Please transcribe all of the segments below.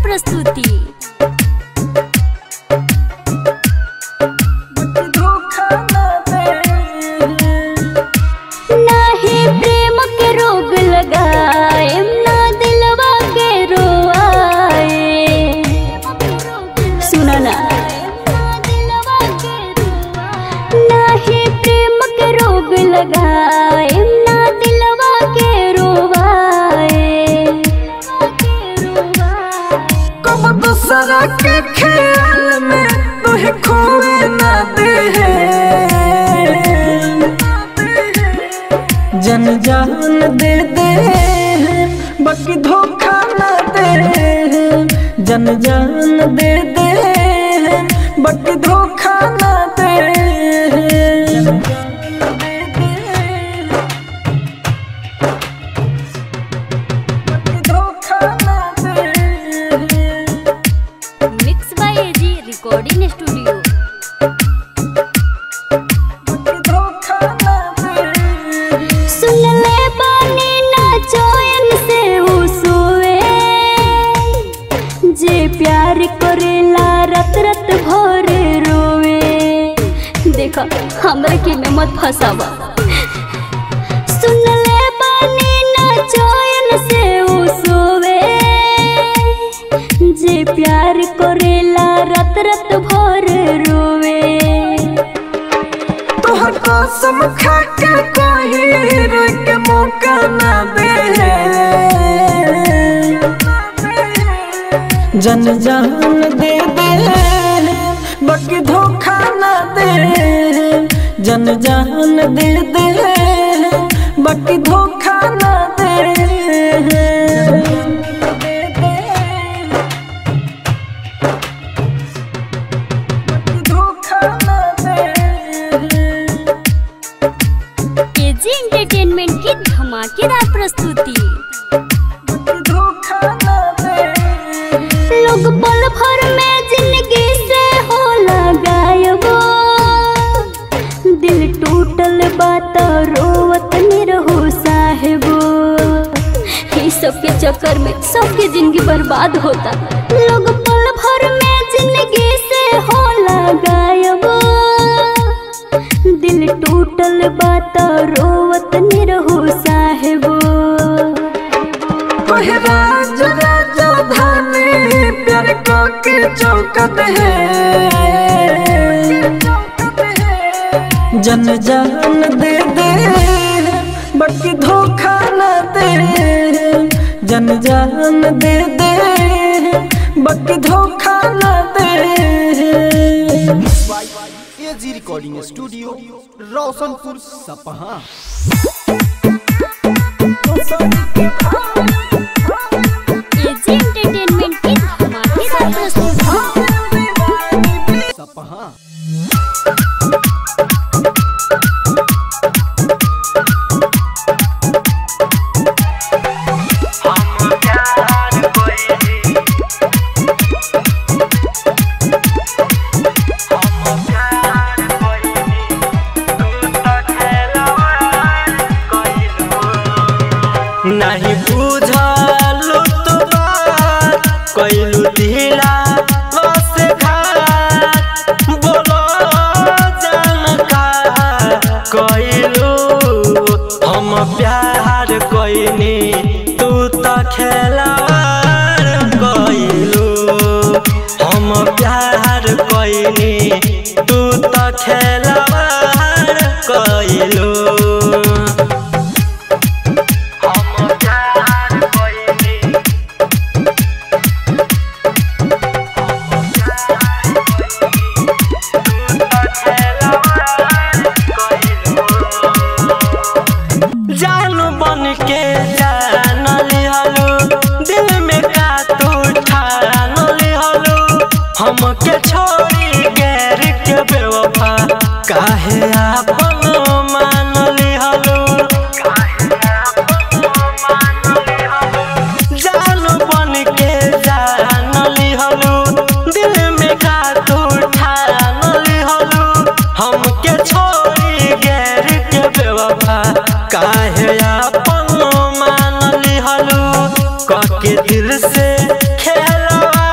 प्रस्तुति धोखा ना दे नाही प्रेम के रोग लगाए ना दिलवा के रोआए सुना ना नाही प्रेम के रोग लगाए ना दिलवा के रोवाए कब दूसरा के ख्याल में तुहे खोए ना दे जन जान दे दे बाकी धोखा ना दे जन जान दे दे बाकी धोखा ना दे बाकी धोखा ना दे mix by AG recording studio धोखा ना दे सुन ले बानी ना चैन से उ सोए जे प्यार करेला रत रत भर रोवे देखा हमरा के में मत फसावा सुन ले बानी ना चैन से उ सोवे जे प्यार करेला रत रत भर रोवे तोहर कसम खा के कोई रोक के मौका ना दे जन जान दे दे बाकी धोखा ना दे जन जान दे दे बाकी धोखा ना दे धोखा ना दे केजी एंटरटेनमेंट की धमाकेदार प्रस्तुति धोखा ना दे लोग पल भर में जिंदगी से होला गायब दिल टूटल बात रोवत निरहो साहेबो ई सबके चक्कर में सबके जिंदगी बर्बाद होता लोग पल भर में जिंदगी से होला गायब दिल टूटल बात रोवत निरहो साहेबो ओहे राज राजधानी प्यार को के चौकत है जन जान दे दे बाकी धोखा न दे जन जान दे दे बाकी धोखा न दे AG recording studio Roshanpur Sapaha KG entertainment की धमाकेदार प्रस्तुति सपहा नहीं बुझलु तो बात कैलु ढीला बस घाट बोलो जानका कैलु हम प्यार कैनी तू तो खेलार कैलु हम प्यार कैनी तू तो खेलार कैलु जानू बन के जान लिहलू दिल में का तू ठान लिहलू हमके छोड़ी गैर के बेवफा काहे आपन मान लिहलू जानू बन के जान लिहलू दिल में का तू ठान लिहलू हमके छोड़ी गैर के बेवफा काहे आपन मान लिहलू कके दिल से खेलवा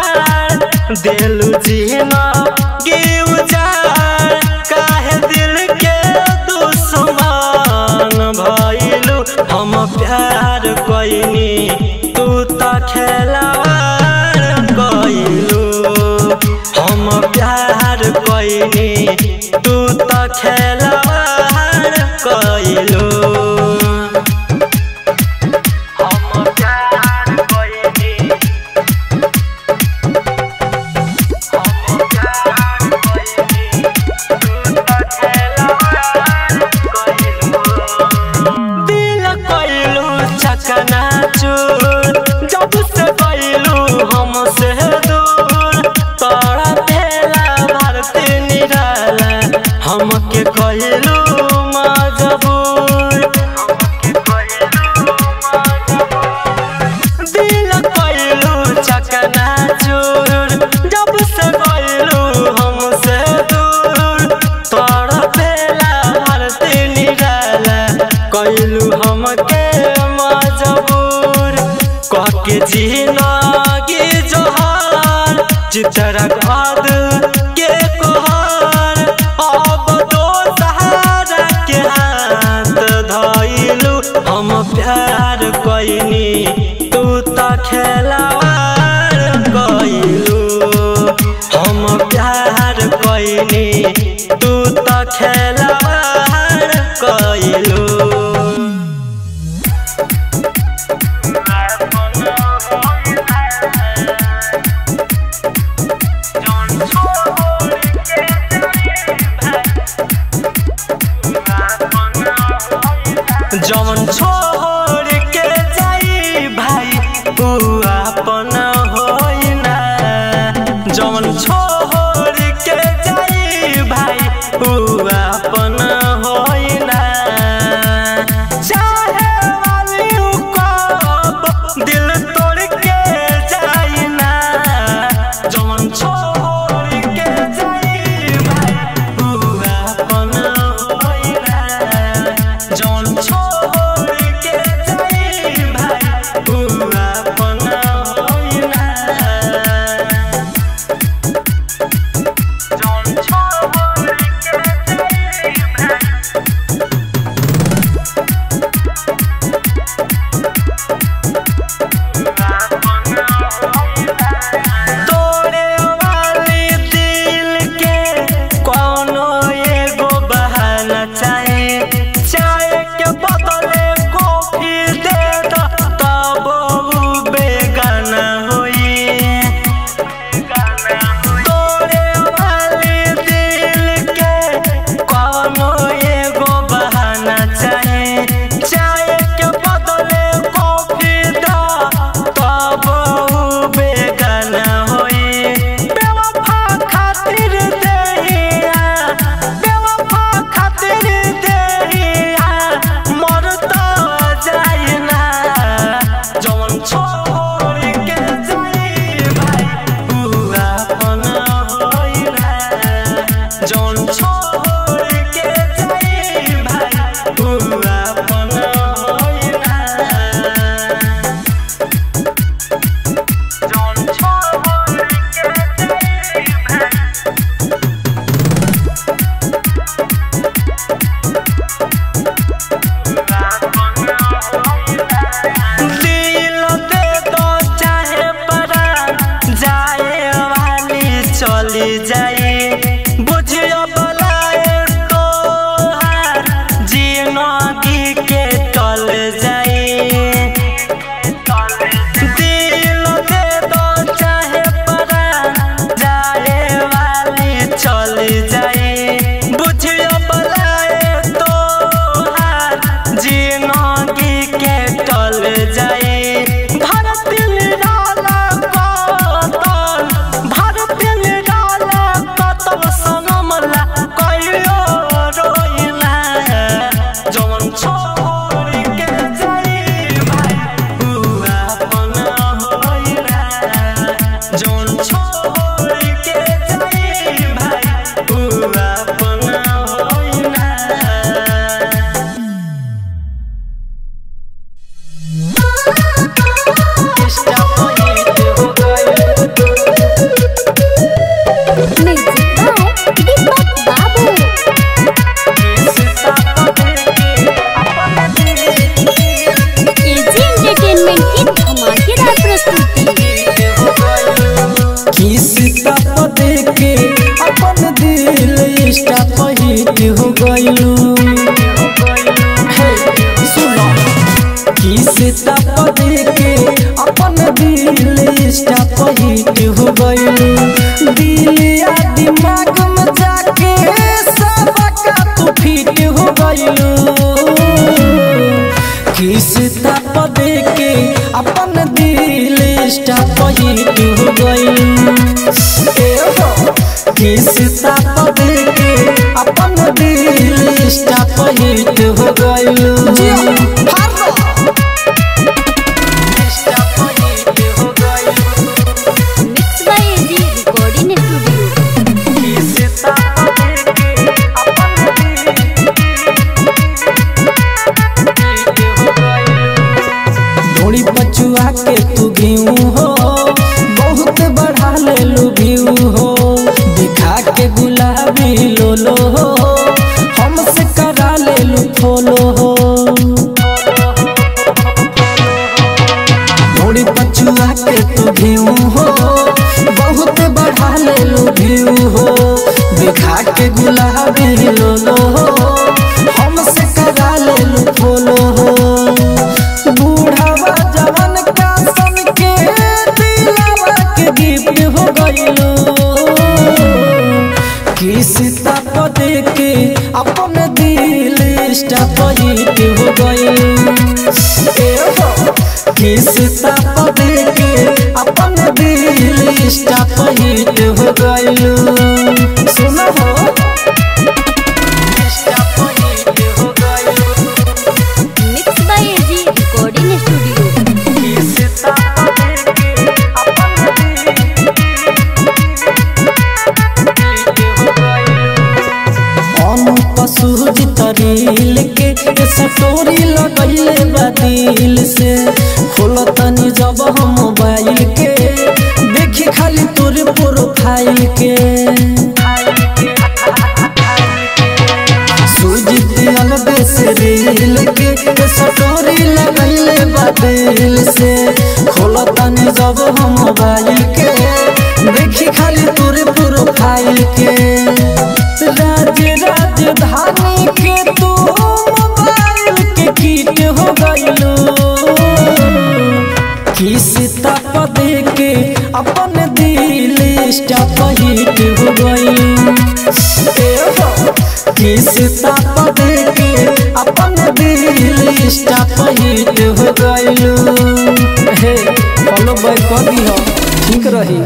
दिलु जीना गिव जार काहे दिल के दुश्मन भइलु हम प्यार कइनी तू त खेलावार कइलु हम प्यार कइनी तू त खेलावार कइलु हम प्यार कइनी हम प्यार कइनी तू त खेलावार कइलु दिल कइलु चकना चूर जब से कइलु हमसे दूर तोरा भेला भारती निराला हमके कइलु मजबूर दिल कइलु चकना चूर जब से कइलु हमसे दूर तोरा भेला भारती निराला कइलु हमके मजबूर कहके जिनगी जोहार चितरा खाद के कोहार अब तो सहारा के हाथ धइलु हम प्यार कइनी तू त खेलावार कइलु हम प्यार कइनी तू त खेलावार कइलु जवन छोड़ के जाई भाई ऊ अपन होई ना जवन छोड़ के जाई भाई ऊ अपन होई ना चाहे वाली ऊ कब दिल तोड़ के जाई ना जवन छोड़ के जाई भाई ऊ अपन होई ना जौन छोड़ के जाई भाई ऊ अपन होई ना जौन छोड़ के जाई भाई तोरे वाली दिल के कोनो एगो बहाना चाहे चाहे के बदले कॉफी दे द तब ऊ बेगाना होई तोरे वाली दिल के कोनो एगो बहाना चाहे चाहे के बदले कॉफी द तब ऊ बेगाना होई बेवफा खातिर देहिया बेवफा खातिर देहिया मरता जाई ना जवन छोड़ के जाई भाई ऊ अपन होई ना जवन छोड़ के जाई भाई ऊ अपन होई ना जौन छोड़ के जाई भाई दिल दे दो चाहे परान जाए वाली चली जाई बुझियो बलाए तो हार जिंदगी के टल जाई दिल दे दो चाहे परान जाए वाली चली जाई बुझियो बलाए तो हार जिंदगी के टल जाई भारत निराला कतल भारत निराला किस्ता पर देके अपन दिल इंस्टा पर हिट हो गइलू हे सुनो किस्ता पर देके अपन दिल इंस्टा पर हिट हो गइलू दिल या दिमाग में जाके सबका तू फिट हो गइलू किस्ता पर देके अपन दिल इंस्टा पर हिट हो गइलू ए हो किस्ता पर देके अपन दिल इंस्टा पर हिट हो गइलू इंस्टा पर हिट हो गइलू mix by AG recording studio किस्ता पर देके अपन दिल ढोड़ी पचुआ के तू घीऊ हो बहुत बढ़ा ले लू भीऊ हो दिखा के गुलाबी लोलो हो हमसे करा ले लू फॉलो हो ढोड़ी पचुआ के तू घीऊ हो बहुत बढ़ा ले लू भीऊ हो दिखा के गुलाबी लोलो हो हमसे करा ले लू फॉलो हो बूढ़ावा जवन का सन के दिलावा के गिफ्ट हो गइलो किस्ता पर देके अपन दिल इंस्टा पर हिट हो गइलो ए हो किस्ता पर देके अपन दिल इंस्टा पर हिट हो गइलो सुनो हो इंस्टा पर हिट हो गइलो mix by AG recording studio तरील के सटोरी लगैले बा दिल से खोल तनी जब हम मोबाइल के देखी खाली तोरे प्रोफाइल के सुजित अलबे से रील के सटोरी लगैले बादल से खोल तनी जब हम मोबाइल के देखी खाली तोरे प्रोफाइल के राज राजधानी के तू मोबाइल के कीट हो गइलो किस्ता पर देके अपन दिल इंस्टा पर हिट हो गइलो ए हो किस्ता पर देके अपन दिल इंस्टा पर हिट हो गइलो हे फॉलो बैक कर दियो ठीक रही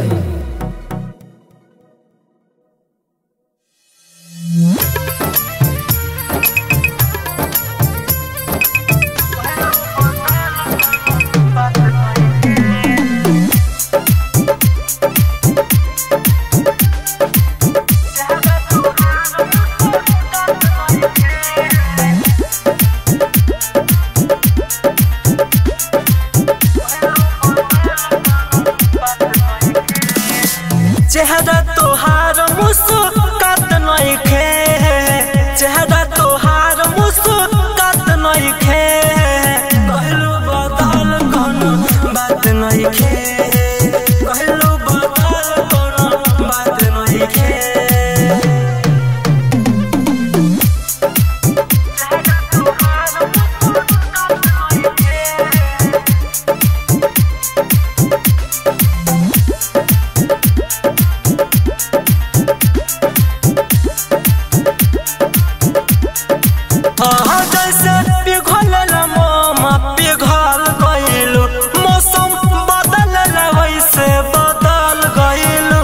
चेहरा तोहार मुस्कात नइखे चेहरा तोहार मुस्कात नइखे कहलू बदल कोनो बात नइखे कहलू बदल कोनो बात नइखे हाँ जैसे पिघल मोमा पिघल गइलू मौसम बदल वैसे बदल गइलू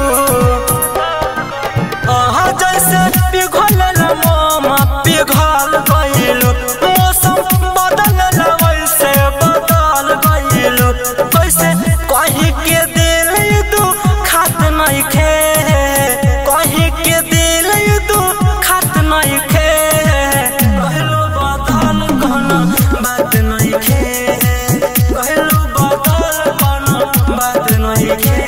हाँ जैसे पिघल मोमा पिघल गइलू मौसम बदल वैसे बदल गइलू कैसे कहीं के दिल दू खात नहीं खे कहीं के दिल दू खात नहीं खे कहलू बदल कोनो बात नहीं खे कहलू बदल कोनो बात नहीं खे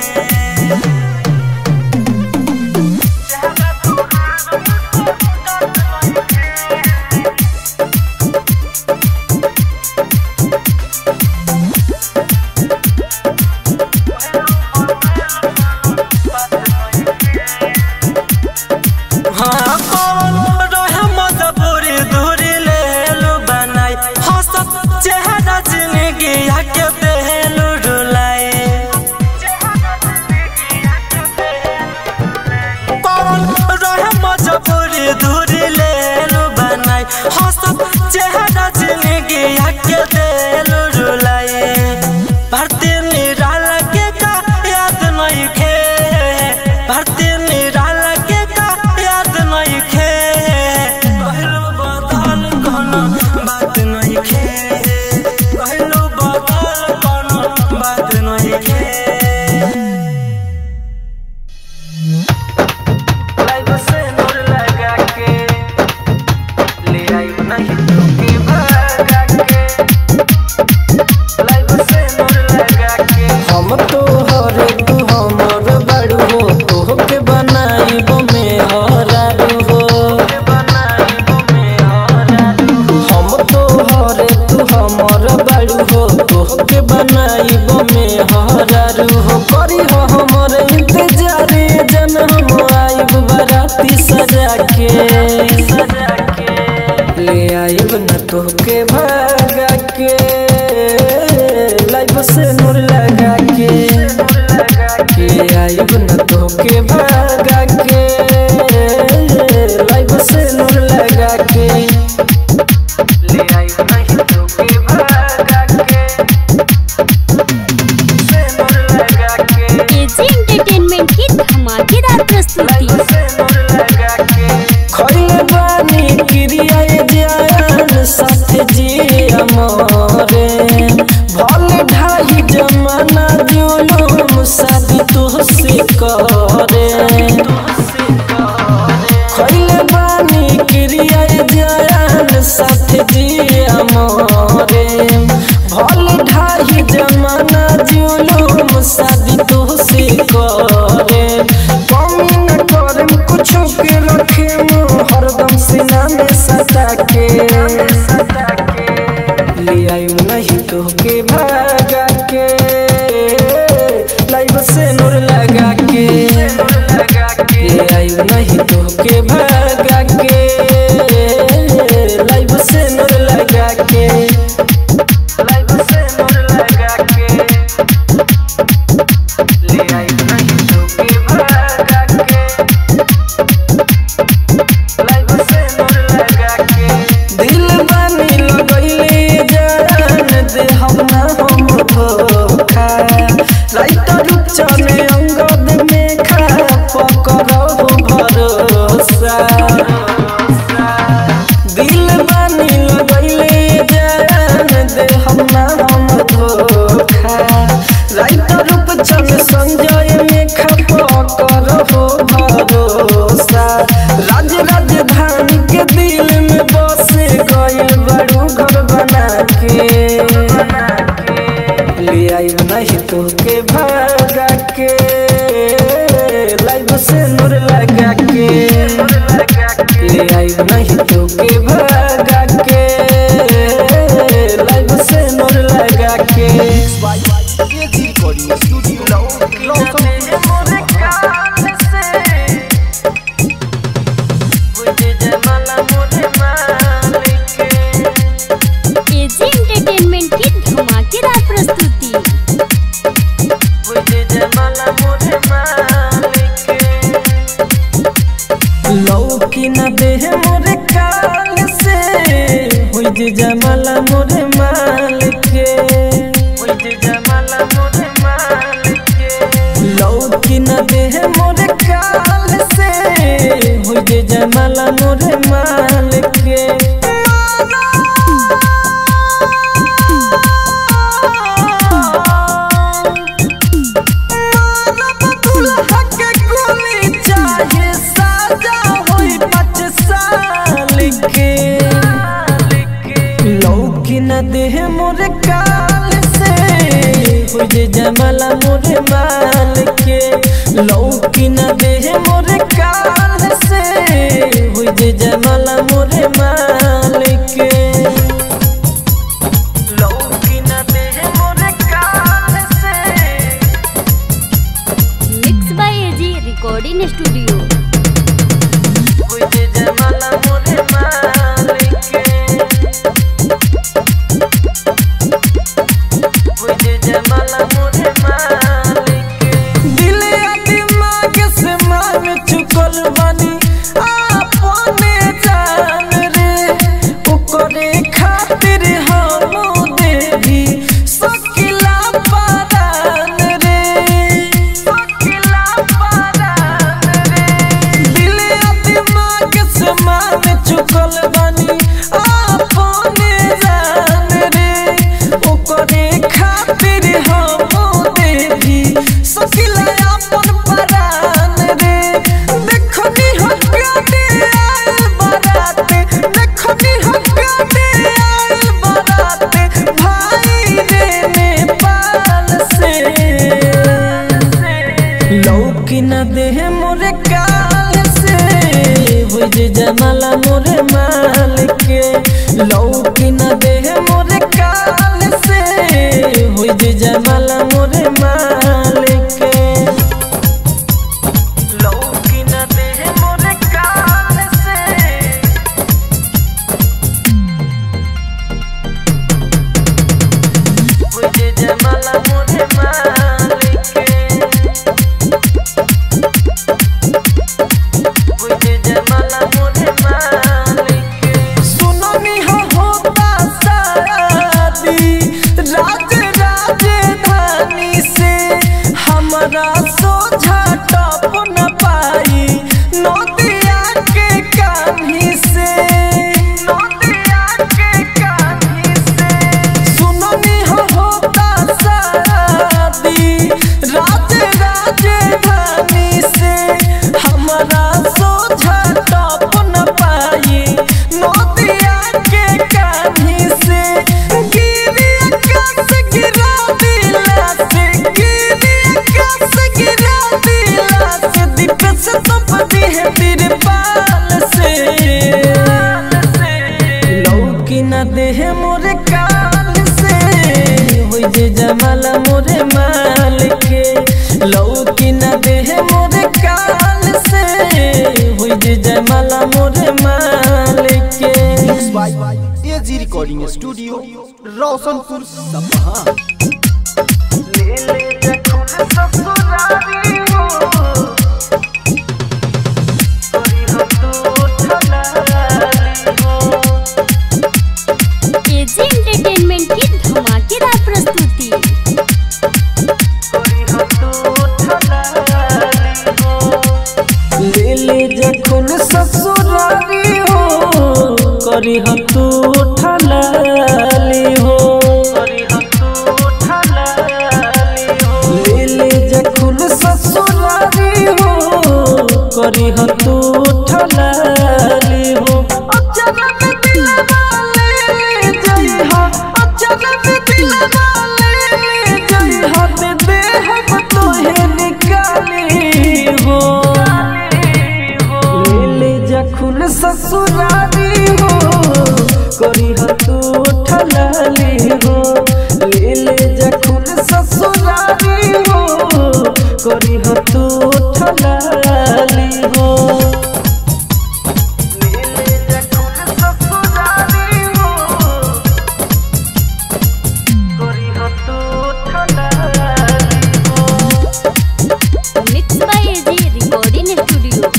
हंसत चेहरा जिंदगी के दिल रुलाए भरती निराला के का याद नहीं खे भरती निराला के का याद नहीं खे कहलो बदल कोनो बात नहीं खे कहलो बदल कोनो बात नहीं खे लाइव से नूर लगा के ले आई नहीं तो के भागा के लाइव से नूर लगा के हम तो हरे तू हमर बड़ू हो तोहके बनाइब में हरारू हो बनाई में और हम तो हरे तू हमर बड़ू हो तोहके बनाइब में हरारू हो करी हो हमर इंतजार जन हम आइब बराती सजा के सजा के ले आइब न तोहके भागा के लाइफ से नूर लगा के ले आइब न तोहके भागा के लाइफ से नूर लगा के ले आई नहीं तो के भागा के से नूर लगा के एजी एंटरटेनमेंट की धमाकेदार प्रस्तुति से नूर लगा के खइले बानी क्रिया जान साथ जी अमरे भले ढाई जमाना जुलूम शादी तुहसे करे खइले बानी क्रिया जान साथ जी अमरे भले ढाई जमाना जुलूम शादी तुहसे करे कमी न करम कुछो के रखे मुँह हरदम सीना में सटा के ले आयु नहीं तो के भागा के लाइव से नूर लगा के ले आयु नहीं तो के भागा के लाइव से नूर लगा के लाइव से नूर लगा के ले आई नहीं तो के भागा के लाइव से नूर लगा के दिल बानी लगैले जान दे हम ना हम धोखा राइत रूप चले अंगद में खा पकड़ो भरोसा दिल बानी लगैले जान दे हम ना हम धोखा राइत रूप चले संजय में खा पकड़ो भरोसा राज राजधानी के दिल में बस गइल बड़ू घर बना के ले आई नहीं तो के भागा के लाइव से नूर लगा के ले आई नहीं तो के भागा के लाइव से नूर लगा के AG recording studio Roshan AG entertainment की धमाकेदार प्रस्तुति लौकी न देह मोरे काल से हुई जे जमाला मोरे माल के लौकी न देह मोरे काल से हुई जे जमाला मोरे माल के दुल्हा के गोली चाहे साजा होई पाँच साल के लौकी न देह मोरे काल से हो जे जमाला मोरे माल के लौकी न देह मोरे काल से हो जे जमाला मोरे माल के लौकी न देह मोरे काल से mix by AG recording studio मुझे जमाला मोरे मालिके मुझे जमाला मोरे मालिके दिल या दिमाग से मान चुकल बानी अपने जान रे लौकी न दे मोरे काल से हो जे जमाला मोरे माल के लौकी न दे मोरे काल से हो जे जमाला मोरे माल के लौकी न दे मोरे काल से मुझे जमाला मुझे मालिके मुझे जमाला मुझे मालिके सुनो निहा होता शादी राज राजधानी से हमारा सोझा टप न पाई नदिया के कान्ही से नदिया के कान्ही से सुनो निहा होता शादी राज राजधानी से हमारा सोझा टप न पाई नदिया के कान्ही से गिरी आकाश गिरा दिला से गिरी आकाश गिरा दिला से दीप से तपती है तेरे बाल से लौकी न देह मोरे काल से होई जे जमाला मोरे माल के लौकी न देह मोरे काल से होई जे जमाला मोरे माल के mix by AG recording studio Roshanpur Sapaha ले ले जखुन ससुरारी हो करी हम तू ठलाली हो एजी एंटरटेनमेंट की धमाकेदार प्रस्तुति करी हम तू ठलाली हो ले ले जखुन ससुरारी हो करी हम तू ठलाली हो करी हम तू ठलाली हो ले ले जखुन ससुरारी हो करी हम तू ठलाली हो अचानक दिलवा ले जइहा अचानक दिलवा ले जइहा दे दे हम तोहे निकाली हो ले ले जखुन ससुरारी हो करी ह तू ठलाली हो ले ले जखुन ससुरारी हो करी ह तू ठलाली हो ले ले जखुन ससुरारी हो करी हम तू ठलाली हो mix by AG recording studio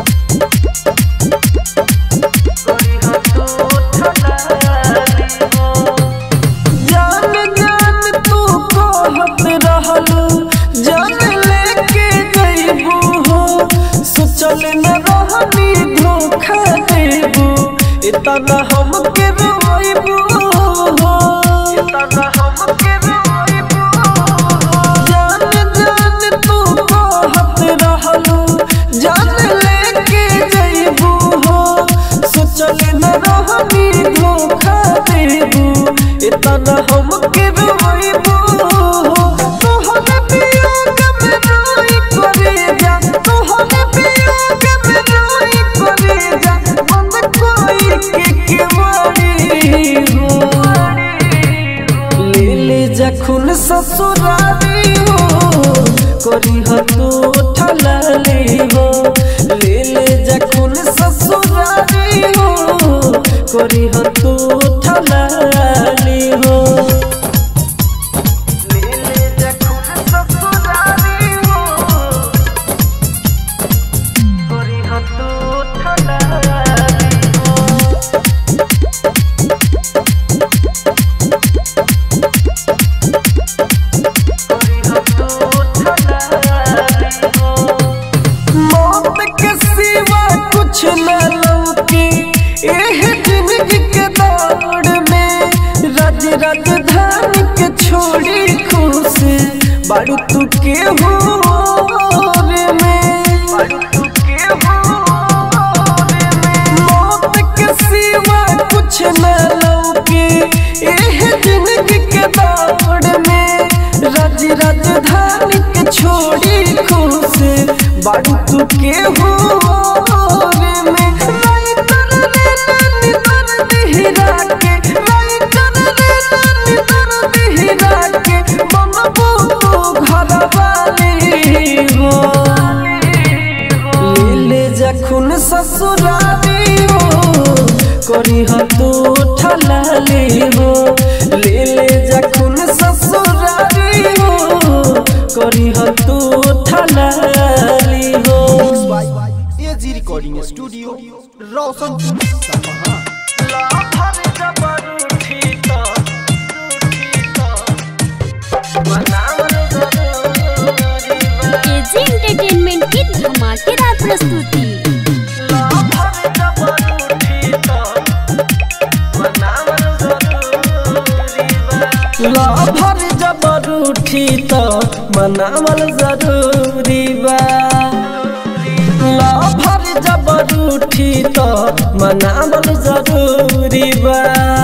करी हम तू ठलाली हो जान जान तू कहत रहलू जान लेके जइबू हो सोचल न रहनी धोखा देबू इतना हमके रोइबू हो तना हमके रोइबू जान जान तू कहत रहलू जान लेके जइबू हो सोचल न रहनी धोखा देबू इतना हमके रोइबू हो तोहरे वियोग में रोई करे जा तोहरे वियोग में रोई करे जा बंद कोई के केवाड़ी हो ले ले जखुन ससुरारी हो करी ह तू ठलाली हो ले ले जखुन ससुरारी हो करी ह तू ठलाली हो ले ले जखुन ससुरारी हो करी हम तू ठलाली हो करी हम तू ठलाली हो मौत के सिवा कुछ न लौकी एह जिंदगी के दौड़ में रज राजधानी के छोड़ी खुश बारू तू के हो रे में बारू तू के हो रे में मौत के सिवा कुछ न लौकी एह जिंदगी के दौड़ में रज राजधानी के छोड़ी खुश बाड़ी तू के हो रे में राइटर रे नानी दर्द हिरा के राइटर रे नानी दर्द हिरा के बनबो तो घर वाली हो ले ले जखुन ससुराली हो करी ह तू ठलाली हो ले ले जखुन ससुराली हो करी ह तू ठलाली हो एजी रिकॉर्डिंग स्टूडियो रोशनपुर सपहा एजी एंटरटेनमेंट की धमाकेदार प्रस्तुति लभर जबर उठी त मनावल जरूरी बा लभर जबर उठी त मनावल जरूरी बा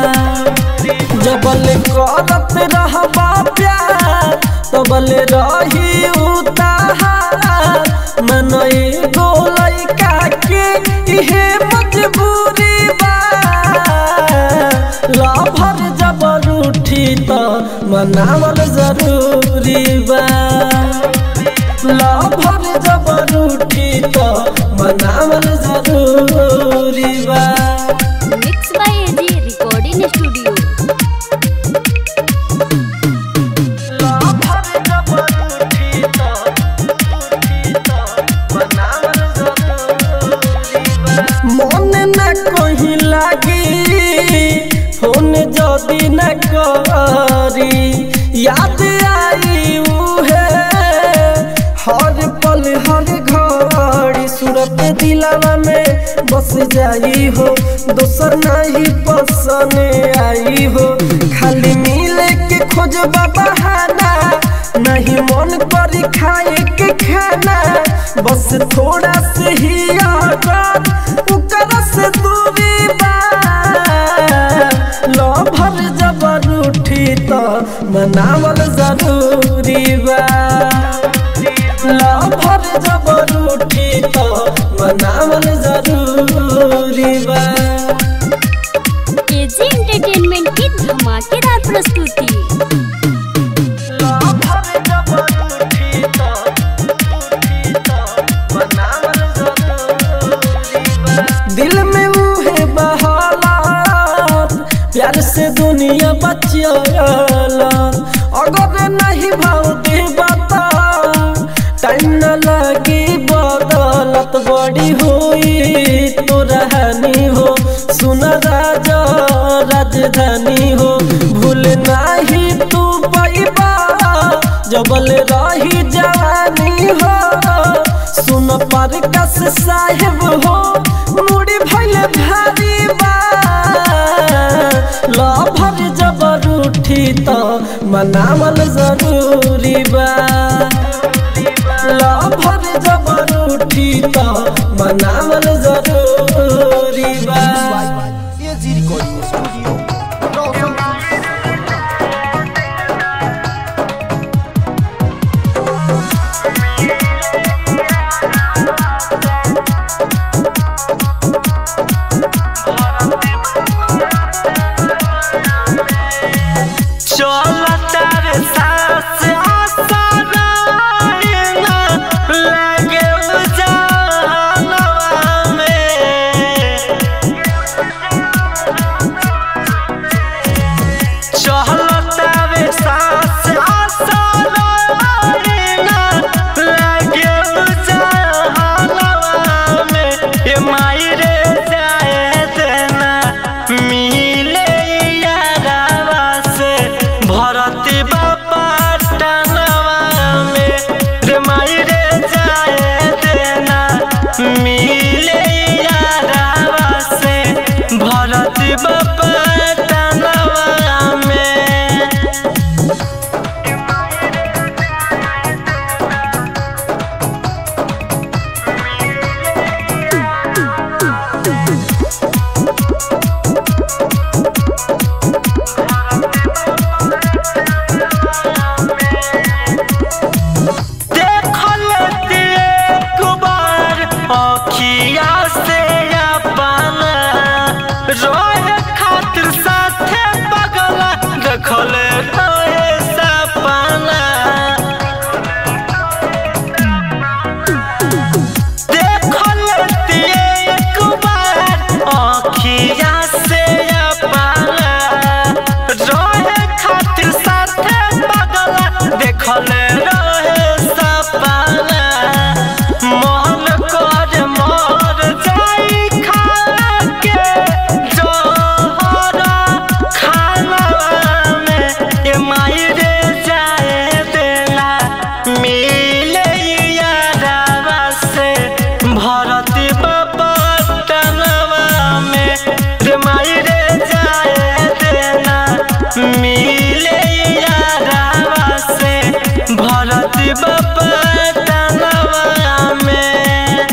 जबल करत रहबा प्यार तबल रही उतार मन एगो लइका के इहे मजबूरी बा लभर जबर उठी त मनावल जरूरी बा लभर जबर उठी त मनावल जरूरी बा mix by AG recording studio लभर जबर उठी त उठी त मनावल जरूरी बा मन न कहीं लागी फोन जदी न करी याद आई उहे हर पल हर घड़ी सूरत दिलावा में बस जाई हो दोसर नहीं पसंद आई हो खाली मिले के खोज बहाना नहीं मन करी खाए के खाना बस थोड़ा से ही आदत उकर से दूरी बा लभर जबर उठी त मनावल जरूरी बा लभर जबर उठी त मनावल जरूरी बा एजी एंटरटेनमेंट की धमाकेदार प्रस्तुति लभर जबर उठी त उठी त मनावल जरूरी बा दिल में उहे बहालात प्यार से दुनिया बचियाला अगर नहीं भाव दे बता टाइम न लगी बदलत बड़ी हुई तो रहनी हो सुन राजा राजधानी हो भूल नहीं तू पैबा जबल रही जवानी हो सुन पर कस साहेब हो मुड़ी भैल भारी बा लभर जबर उठी त मनावल जरूरी बा लभर जबर उठी त मनावल जरूरी बा एजी रिकॉर्डिंग स्टूडियो रोशनपुर सपहा चलता रे सास आसराना लगे उजालवा में अखिया से अपना रोए खातिर साथे पगला देखल रोए सपना देखल एक बार अखिया से अपना रोए खातिर साथे पगला देखल रोए सपना मन कर मर जाई खा के जोहरा खाना में ये माई रे जाए देला मिले यारावा से भरती बपटनवा में रे माई रे जाए देला मिले यारावा से भरती बपटनवा में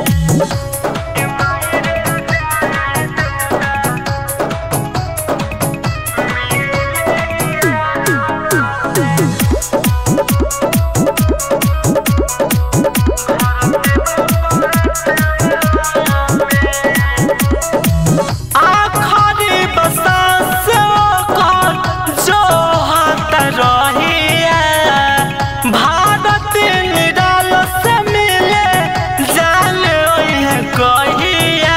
आखरी बसास ओकर जो हाथ रहिया भारत निराल से मिले जान ओहे कहिया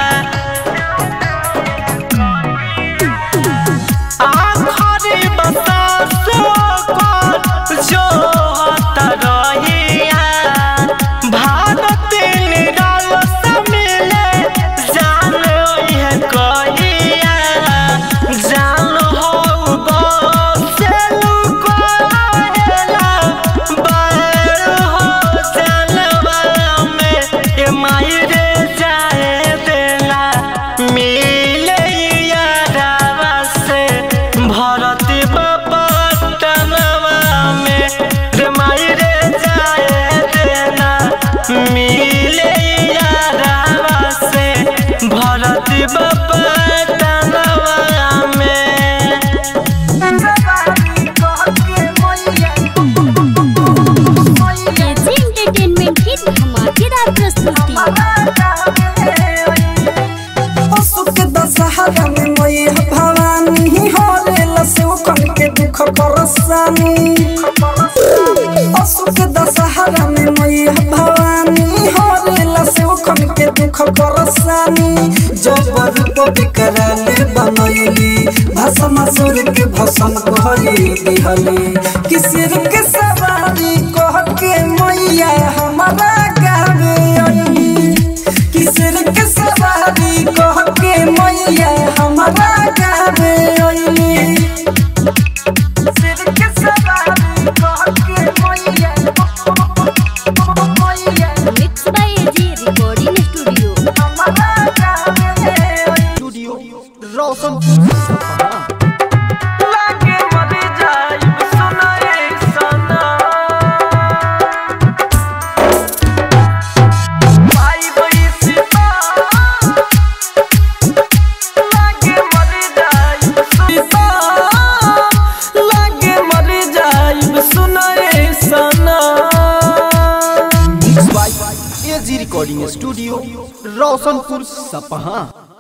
आखरी बसास ओकर जो हाथ रहिया भारत निराल से मिले जान ओहे कहिया जान हो बसेलु कहेला बैर हो जानवा में ये माई रे जाए देला मिले यारावा से भरती बपटनवा में रे माई रे जाए देला मिले यारावा से भरती बपटनवा में केजी एंटरटेनमेंट की धमाकेदार प्रस्तुति असुक दशहरा में मैया भवानी होले लसो कन के दुख परसानी असुक दशहरा में मैया भवानी होले लसो कन के दुख परसानी जब रूप विकराल बनैली भसम सुर के भसम कहली दिहली किसिर के सवारी कह के मैया हमारा गावे आई किसर के सवारी कह के मैया हमारा गावे अइली किसर के सवारी कह के मैया मैया mix by AG recording studio हमारा गावे अइली स्टूडियो रोशनपुर सपहा लागे मर जाइब सुनाए सना भाई बैसिता लागे मर जाइब सुनाए लागे मर जाइब सुनाए सना mix by AG recording studio Roshanpur Sapaha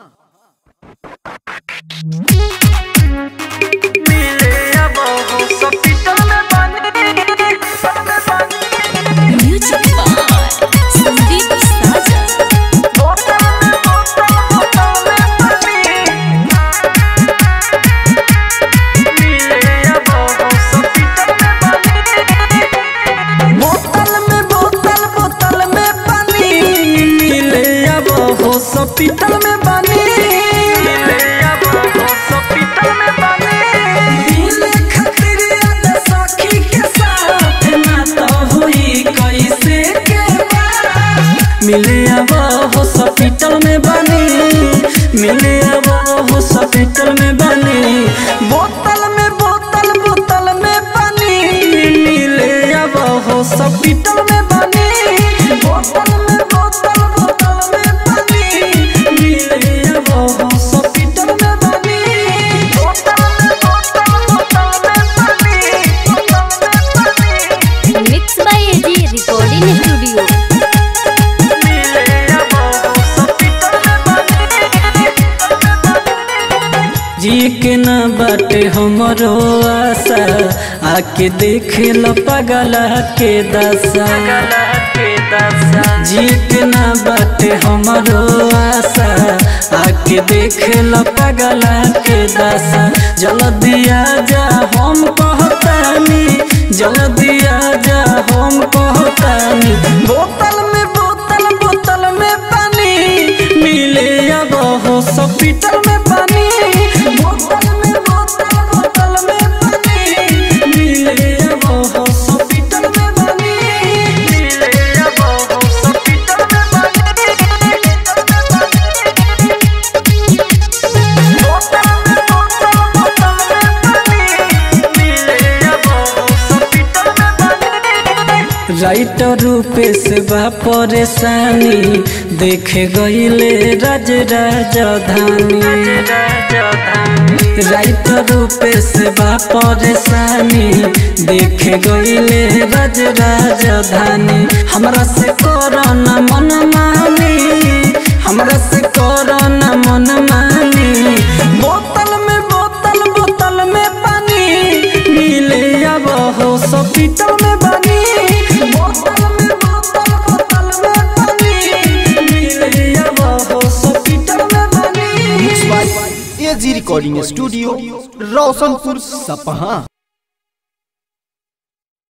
मिले अब हो सपिटल में बने म्यूजिक बाय संदीप साजन बोतल में बोतल बोतल में पानी मिले अब हो सपिटल में बने बोतल में बोतल बोतल में पानी मिले अब हो हॉस्पिटल में बनी मिले अब हॉस्पिटल में बने मिले खातिर याद सखी के साथ ना तो हुई कैसे के बात मिले अब हॉस्पिटल में बनी मिले अब हॉस्पिटल में बनी बोतल में बोतल बोतल में पानी मिले अब हॉस्पिटल में बनी बोतल में बोतल बोतल में पानी मिले अब हॉस्पिटल में बनी बोतल में बोतल बोतल में पानी बोतल में पानी mix by AG recording studio मिले अब के ना बाटे हमरो आशा आके देख लो पगला के दशा जी के ना बाटे हमरो आशा आके देख लो पगला के दशा जल्दी आ जा हम कहतानी जल्दी आ जा हम कहतानी बोतल में बोतल बोतल में पानी मिले अब हॉस्पिटल में पानी बोतल में बोतल बोतल में पानी मिले अब हॉस्पिटल में पानी मिले अब हॉस्पिटल में राइटर रूपेश बा परेशानी देखे गईले राज राजधानी राइटर रूपेश बा परेशानी देखे गईले राज राजधानी हमरा से कोरोना मन मानी हमरा से कोरोना मन मानी बोतल में बोतल बोतल में पानी मिले अब हॉस्पिटल में बनी बोतल में बोतल बोतल में पानी मिले अब हॉस्पिटल में बनी एजी रिकॉर्डिंग स्टूडियो रोशनपुर सपहा